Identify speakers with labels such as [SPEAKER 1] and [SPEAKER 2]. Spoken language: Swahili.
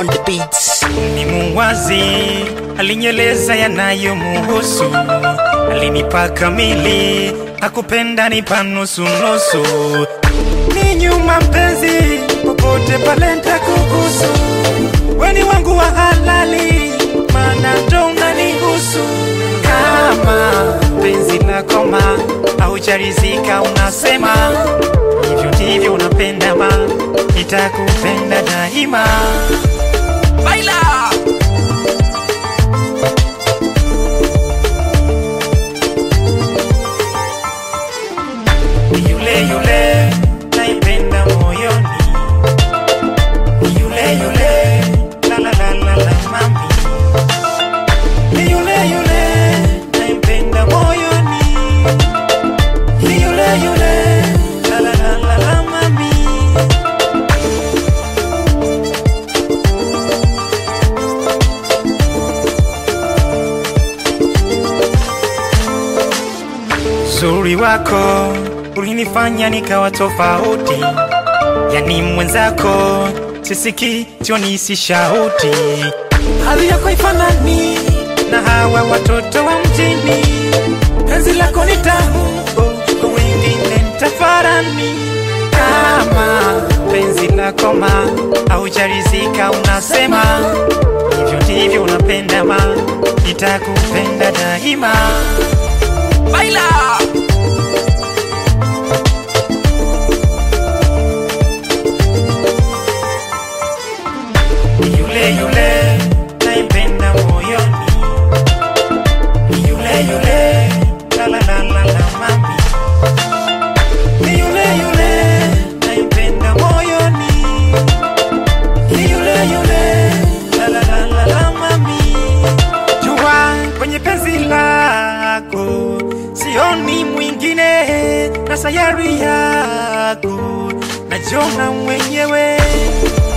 [SPEAKER 1] on the beats.
[SPEAKER 2] ni muwazi, alinyeleza yanayomuhusu, alinipa kamili, hakupenda nipa nusu nusu. Ni nyuma mpenzi, popote pale nitakuhusu, weni wangu wa halali, maana ndo unanihusu. Kama penzi lakoma haujarizika, unasema hivyo ndivyo unapenda ma, nitakupenda daima.
[SPEAKER 1] Baila!
[SPEAKER 2] Ni yule yule naipenda moyoni, ni yule yule la la la la la mami, ni yule yule naipenda moyoni, ni yule yule la la la la la mami. Uzuri wako ulinifanya nikawa tofauti, yani mwenzako sisiki sioni si shauti. Hali yako ifanani na hawa watoto wa mjini, penzi lako ni tamu, kwa wengine nitafarani. Kama penzi lako ma haujarizika, unasema hivyo ndivyo unapenda ma, nitakupenda daima.
[SPEAKER 1] Baila!
[SPEAKER 2] Ni yule yule naipenda moyoni, ni yule yule la la la la la mami, ni yule yule naipenda moyoni, ni yule yule la la la la la mami. Jua kwenye penzi lako sioni mwingine, na sayari yako najiona mwenyewe